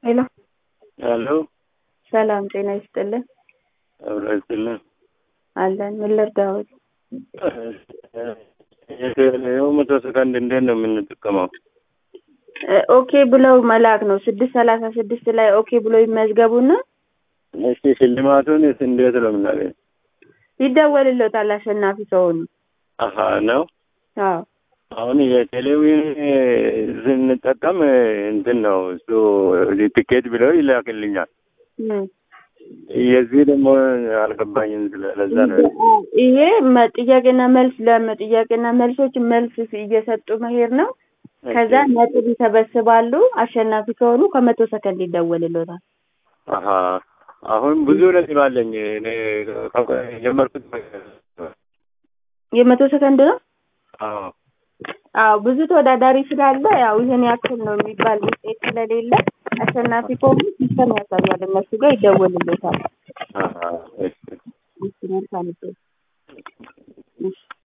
ሄሎ ሄሎ ሰላም ጤና ይስጥልን አብሮ ይስጥልን። አለን ምን ልርዳዎት? የቴሌው መቶ ሰከንድ እንዴት ነው የምንጠቀመው? እ ኦኬ ብለው መላክ ነው ስድስት ሰላሳ ስድስት ላይ ኦኬ ብሎ ይመዝገቡና እስኪ ሽልማቱን እንዴት ነው የምናገኝ? ይደወልሎታል አሸናፊ ከሆኑ አሀ ነው አዎ አሁን የቴሌቪዥን ስንጠቀም እንትን ነው እሱ ቲኬት ብለው ይላክልኛል። እ የዚህ ደግሞ አልገባኝም። ስለ- ለዛ ነው ይሄ መ- ጥያቄና መልስ ለጥያቄና መልሶች መልስ እየሰጡ መሄድ ነው። ከዛ ነጥብ ይሰበስባሉ። አሸናፊ ከሆኑ ከመቶ ሰከንድ ይደወልሎታል። አሀ አሁን ብዙ ነጥብ አለኝ እኔ ከ- የጀመርኩት የመቶ ሰከንድ ነው። አዎ አዎ ብዙ ተወዳዳሪ ስላለ ያው ይህን ያክል ነው የሚባል ውጤት ስለሌለ አሸናፊ ከሆኑ ሲስተም ያሳያል። እነሱ ጋር ይደወልሎታል። አሀ እሺ እሺ መልካም እድል። እሺ